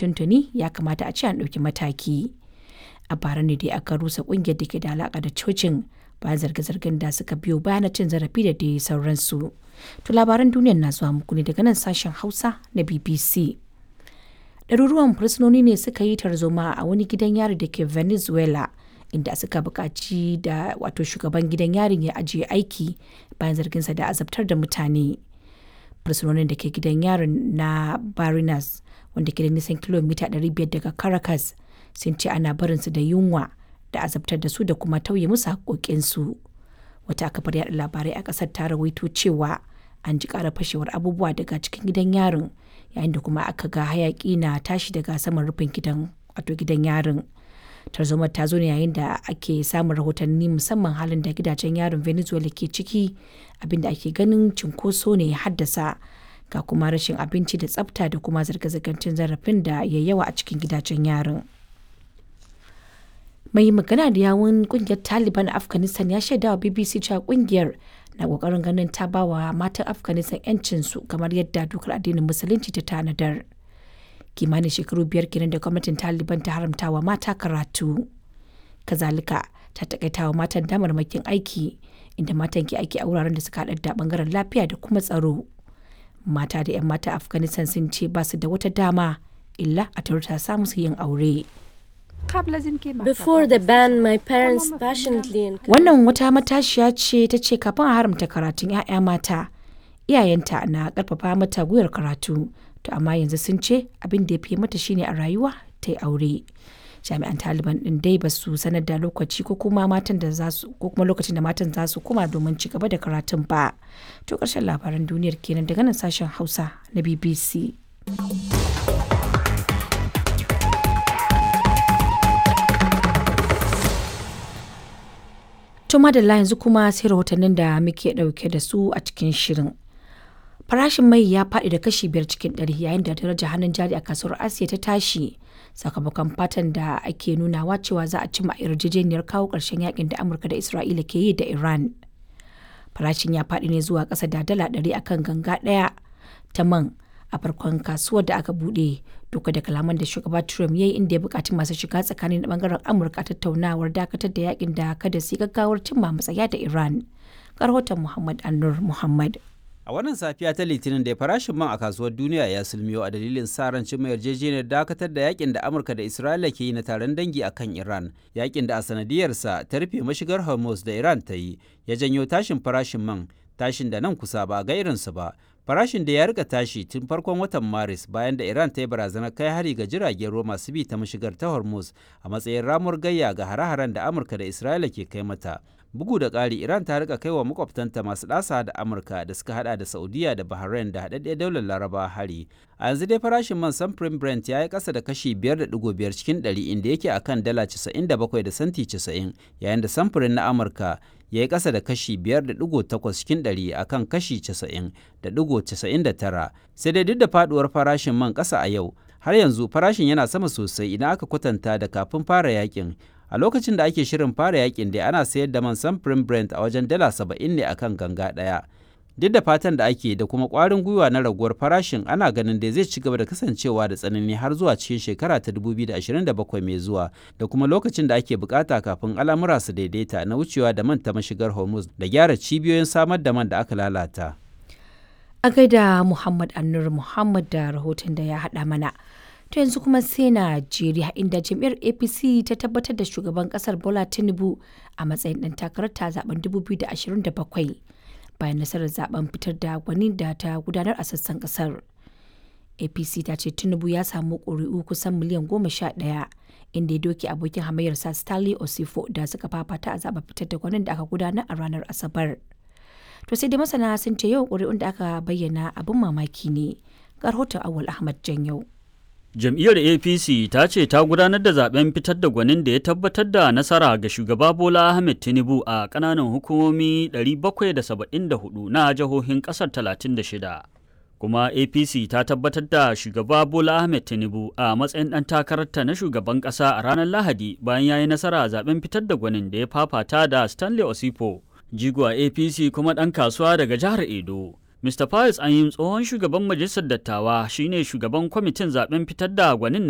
tuntuni ya kamata a ce an ɗauki mataki. A bara ne dai aka rusa ƙungiyar da ke da alaƙa da cocin bayan zarge-zargen da suka biyo bayan cin zarafi da dai sauransu. To labaran duniyar na zuwa muku ne daga nan sashen Hausa na BBC. Ɗaruruwan fursunoni ne suka yi tarzoma a wani gidan yari da ke Venezuela inda suka buƙaci da wato shugaban gidan yarin ya ajiye aiki bayan zarginsa da azabtar da mutane. Fursunonin da ke gidan yarin na Barinas wanda ke da nisan kilomita 500 daga Caracas sun ce ana barinsu da yunwa da azabtar da su da kuma tauye musu haƙoƙinsu. Wata kafar yaɗa labarai a ƙasar ta rawaito cewa an ji ƙara fashewar abubuwa daga cikin gidan yarin yayin da kuma aka ga hayaƙi na tashi daga saman rufin gidan wato gidan yarin. Tarzomar ta zo ne yayin da ake samun rahotanni musamman halin da gidajen yarin Venezuela ke ciki abinda ake ganin cinkoso ne ya haddasa ga kuma rashin abinci da tsafta da kuma zirga-zirgar cin zarafin da ya yawa a cikin gidajen yarin. mai magana da yawun kungiyar taliban a afghanistan ya shaida wa bbc cewa kungiyar na kokarin ganin ta ba wa matan afghanistan yancinsu kamar yadda dokar addinin musulunci ta tanadar kimanin shekaru biyar kenan da gwamnatin taliban ta haramta wa mata karatu kazalika ta takaita wa matan damarmakin aiki inda matan ke aiki a wuraren da suka haɗa da bangaren lafiya da kuma tsaro mata da 'yan mata afghanistan sun ce ba su da wata dama illa a ta samu su yin aure. Before the ban, my parents passionately encouraged Wannan wata matashiya ce ta ce kafin a haramta karatun 'ya'ya mata, iyayenta na karfafa mata gwiwar karatu, to amma yanzu sun ce abin da ya fi mata shine a rayuwa ta yi aure. Jami'an Taliban din dai ba su sanar da lokaci ko kuma matan da za su ko kuma lokacin da matan za su koma domin ci gaba da karatun ba. To ƙarshen labaran duniyar kenan daga nan sashen Hausa na BBC. To madalla yanzu kuma sai rahotannin da muke ɗauke da su a cikin shirin. Farashin mai ya faɗi da kashi biyar cikin ɗari yayin da darajar hannun jari a kasuwar Asiya ta tashi sakamakon fatan da ake nunawa cewa za a cimma yarjejeniyar kawo ƙarshen yakin da Amurka da Isra'ila ke yi da Iran. Farashin ya faɗi ne zuwa ƙasa da dala ɗari akan ganga ɗaya ta man a farkon kasuwar da aka buɗe duka da kalaman da shugaba Trump ya yi inda ya buƙaci masu shiga tsakanin bangaren Amurka tattaunawar dakatar da yakin da kada su gaggawar cimma matsaya da Iran. Karhoton Muhammad Annur Muhammad. A wannan safiya ta Litinin da farashin man a kasuwar duniya ya sulmiyo a dalilin sa ran cimma yarjejeniyar dakatar da yakin da Amurka da Isra'ila ke yi na taron dangi a kan Iran. Yakin da a sanadiyarsa ta rufe mashigar Hormuz da Iran ta yi ya janyo tashin farashin man tashin da nan kusa ba ga irinsa ba. Farashin da ya rika tashi tun farkon watan Maris bayan da Iran ta yi barazanar kai hari ga jiragen ruwa masu bi ta mashigar ta Hormuz a matsayin ramuwar gayya ga hare-haren da Amurka da Isra'ila ke kai mata. Bugu da ƙari Iran ta rika kai wa makwabtanta masu ɗasa da Amurka da suka hada da Saudiya da Bahrain da haɗaɗɗiyar daular Laraba hari. A yanzu dai farashin man samfurin Brent ya yi ƙasa da kashi 5.5 cikin 100 inda yake akan dala 97 da santi 90 yayin da samfurin na Amurka ya yi ƙasa da kashi 5.8 cikin 100 a kan kashi 90.99 sai dai duk da faduwar farashin man ƙasa a yau har yanzu farashin yana sama sosai idan aka kwatanta da kafin fara yakin a lokacin da ake shirin fara yakin dai ana sayar da man samfurin brent a wajen dala 70 ne akan ganga ɗaya duk da fatan da ake da kuma ƙwarin gwiwa na raguwar farashin ana ganin da zai ci gaba da kasancewa da tsanani har zuwa cikin shekara ta 2027 mai zuwa da kuma lokacin da ake bukata kafin al'amura su daidaita na wucewa da man ta mashigar hormuz da gyara cibiyoyin samar da man da aka lalata A gaida Muhammad Annur Muhammad da rahoton da ya haɗa mana. To yanzu kuma sai Najeriya inda jam'iyyar APC ta tabbatar da shugaban kasar Bola Tinubu a matsayin ɗan takarar ta zaben 2027 bayan nasarar zaben fitar da gwani da ta gudanar a sassan kasar. APC ta ce Tinubu ya samu ƙuri'u kusan miliyan goma sha ɗaya inda ya doke abokin hamayyarsa Stanley Osifo da suka fafata a zaben fitar da gwanin da aka gudanar a ranar Asabar. To sai dai masana sun ce yau ƙuri'un da aka bayyana abin mamaki ne. Ga rahoton Awal Ahmad Janyau. Jam'iyyar APC ta ce ta gudanar da zaben fitar da gwanin da ya tabbatar da nasara ga shugaba Bola Ahmed Tinubu a ƙananan hukumomi 774 na jihohin ƙasar 36. Kuma APC ta tabbatar da shugaba Bola Ahmed Tinubu a matsayin ɗan takararta na shugaban ƙasa a ranar Lahadi bayan ya yi nasara a zaben fitar da gwanin da ya fafata da Stanley Osipo, jigo a APC kuma ɗan kasuwa daga jihar Edo. Mr. Pius Anyim tsohon shugaban majalisar dattawa shine shugaban kwamitin zaben fitar da gwanin